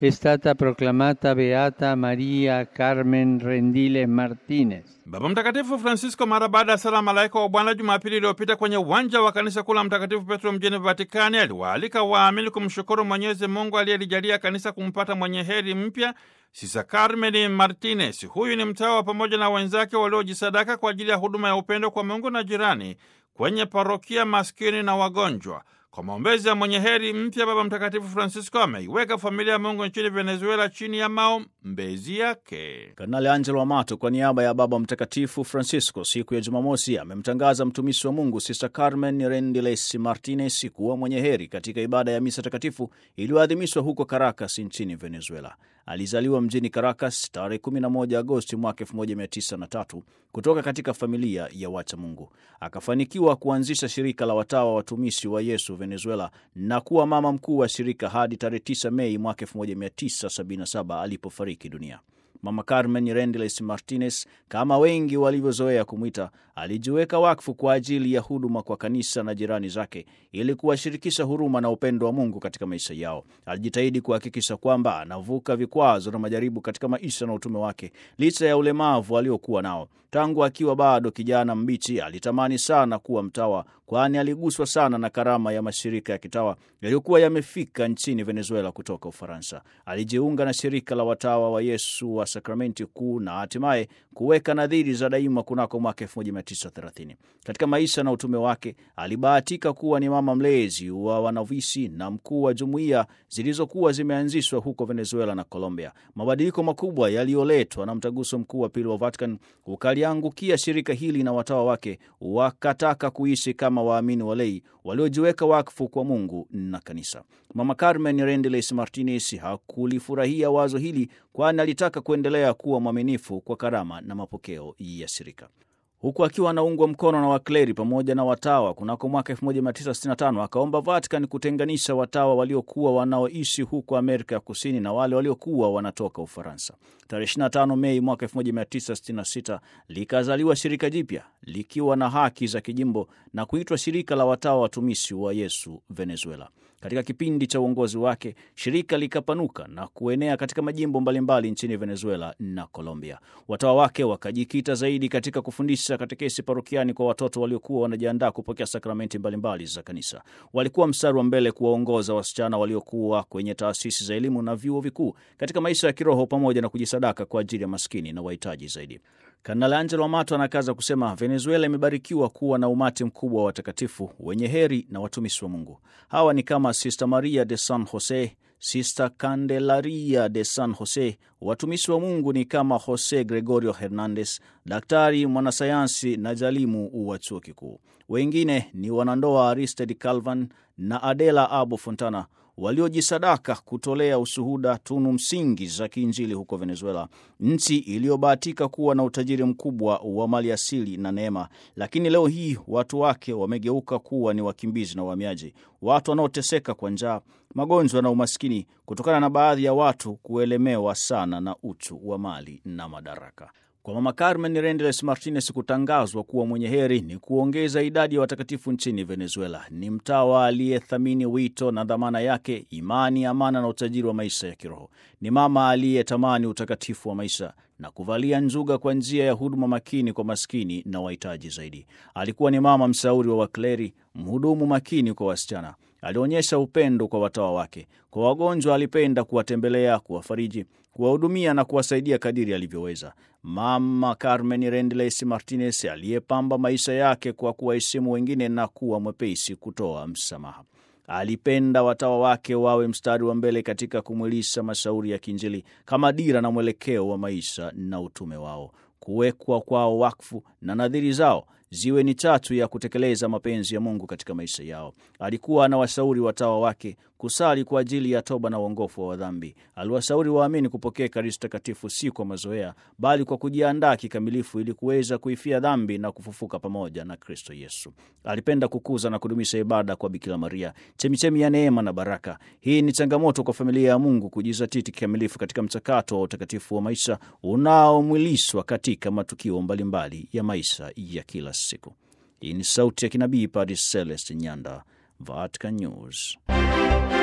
è stata proclamata beata Maria Carmen Rendiles Martinez. Baba Mtakatifu Francisco mara baada ya sala malaika wa Bwana Jumapili iliyopita kwenye uwanja wa kanisa kuu la Mtakatifu Petro mjini Vatikani aliwaalika waamini kumshukuru Mwenyezi Mungu aliyelijalia kanisa kumpata mwenye heri mpya Sisa Carmen Martinez. Huyu ni mtawa pamoja na wenzake waliojisadaka kwa ajili ya huduma ya upendo kwa Mungu na jirani kwenye parokia maskini na wagonjwa. Kwa maombezi ya mwenye heri mpya, Baba Mtakatifu Francisco ameiweka familia ya Mungu nchini Venezuela chini ya maombezi yake. Kardinali Angelo Amato kwa niaba ya Baba Mtakatifu Francisco siku ya Jumamosi amemtangaza mtumishi wa Mungu Sister Carmen Rendiles Martinez kuwa mwenye heri katika ibada ya misa takatifu iliyoadhimishwa huko Caracas nchini Venezuela. Alizaliwa mjini Caracas tarehe 11 Agosti mwaka 1903 kutoka katika familia ya wacha Mungu. Akafanikiwa kuanzisha shirika la watawa watumishi wa Yesu Venezuela na kuwa mama mkuu wa shirika hadi tarehe 9 Mei mwaka 1977 alipofariki dunia. Mama Carmen Rendiles Martinez, kama wengi walivyozoea kumwita, alijiweka wakfu kwa ajili ya huduma kwa kanisa na jirani zake ili kuwashirikisha huruma na upendo wa Mungu katika maisha yao. Alijitahidi kuhakikisha kwamba anavuka vikwazo na majaribu katika maisha na utume wake licha ya ulemavu aliokuwa nao. Tangu akiwa bado kijana mbichi, alitamani sana kuwa mtawa, kwani aliguswa sana na karama ya mashirika ya kitawa yaliyokuwa yamefika nchini Venezuela kutoka Ufaransa. Alijiunga na shirika la watawa wa Yesu wa Sakramenti Kuu na hatimaye kuweka nadhiri za daima kunako mwaka 1930. Katika maisha na utume wake alibahatika kuwa ni mama mlezi wa wanavisi na mkuu wa jumuiya zilizokuwa zimeanzishwa huko Venezuela na Colombia. Mabadiliko makubwa yaliyoletwa na mtaguso mkuu wa pili wa Vatican ukaliangukia shirika hili na watawa wake wakataka kuishi kama waamini walei waliojiweka wakfu kwa Mungu na kanisa. Mama Carmen Rendiles Martinez hakulifurahia wazo hili, kwani alitaka kuendelea kuwa mwaminifu kwa karama na mapokeo ya shirika huku akiwa anaungwa mkono na wakleri pamoja na watawa. Kunako mwaka 1965 akaomba Vatican kutenganisha watawa waliokuwa wanaoishi huko Amerika ya Kusini na wale waliokuwa wanatoka Ufaransa. Tarehe 25 Mei mwaka 1966 likazaliwa shirika jipya likiwa na haki za kijimbo na kuitwa Shirika la Watawa Watumishi wa Yesu Venezuela. Katika kipindi cha uongozi wake shirika likapanuka na kuenea katika majimbo mbalimbali nchini Venezuela na Colombia. Watawa wake wakajikita zaidi katika kufundisha katekesi parokiani kwa watoto waliokuwa wanajiandaa kupokea sakramenti mbalimbali za kanisa. Walikuwa mstari wa mbele kuwaongoza wasichana waliokuwa kwenye taasisi za elimu na vyuo vikuu katika maisha ya kiroho pamoja na kujisadaka kwa ajili ya maskini na wahitaji zaidi. Kardinali Angelo Amato anakaza kusema Venezuela imebarikiwa kuwa na umati mkubwa wa watakatifu wenye heri na watumishi wa Mungu. Hawa ni kama Sister Maria de San Jose, Sister Candelaria de San Jose. Watumishi wa Mungu ni kama Jose Gregorio Hernandez, daktari mwanasayansi na jalimu wa chuo kikuu. Wengine ni wanandoa Aristide Calvan na Adela Abo Fontana waliojisadaka kutolea ushuhuda tunu msingi za kiinjili huko Venezuela, nchi iliyobahatika kuwa na utajiri mkubwa wa mali asili na neema, lakini leo hii watu wake wamegeuka kuwa ni wakimbizi na wahamiaji, watu wanaoteseka kwa njaa, magonjwa na umaskini, kutokana na baadhi ya watu kuelemewa sana na uchu wa mali na madaraka. Kwa Mama Carmen Rendiles Martinez kutangazwa kuwa mwenye heri ni kuongeza idadi ya watakatifu nchini Venezuela. Ni mtawa aliyethamini wito na dhamana yake, imani, amana na utajiri wa maisha ya kiroho. Ni mama aliyetamani utakatifu wa maisha na kuvalia njuga kwa njia ya huduma makini kwa maskini na wahitaji zaidi. Alikuwa ni mama mshauri wa wakleri, mhudumu makini kwa wasichana. Alionyesha upendo kwa watawa wake. Kwa wagonjwa alipenda kuwatembelea, kuwafariji, kuwahudumia na kuwasaidia kadiri alivyoweza. Mama Carmen Rendiles Martinez aliyepamba maisha yake kwa kuwaheshimu wengine na kuwa mwepesi kutoa msamaha. Alipenda watawa wake wawe mstari wa mbele katika kumwilisha mashauri ya kiinjili kama dira na mwelekeo wa maisha na utume wao. Kuwekwa kwao wakfu na nadhiri zao ziwe ni chachu ya kutekeleza mapenzi ya Mungu katika maisha yao. Alikuwa anawashauri watawa wake kusali kwa ajili ya toba na uongofu wa dhambi. Aliwashauri waamini kupokea Ekaristi Takatifu si kwa mazoea, bali kwa kujiandaa kikamilifu ili kuweza kuifia dhambi na kufufuka pamoja na Kristo Yesu. Alipenda kukuza na kudumisha ibada kwa Bikira Maria, chemichemi ya neema na baraka. Hii ni changamoto kwa familia ya Mungu kujizatiti kikamilifu katika mchakato wa utakatifu wa maisha unaomwilishwa katika matukio mbalimbali ya maisha ya kila siku. Hii ni sauti ya kinabii Padre Celeste Nyanda, Vatican News.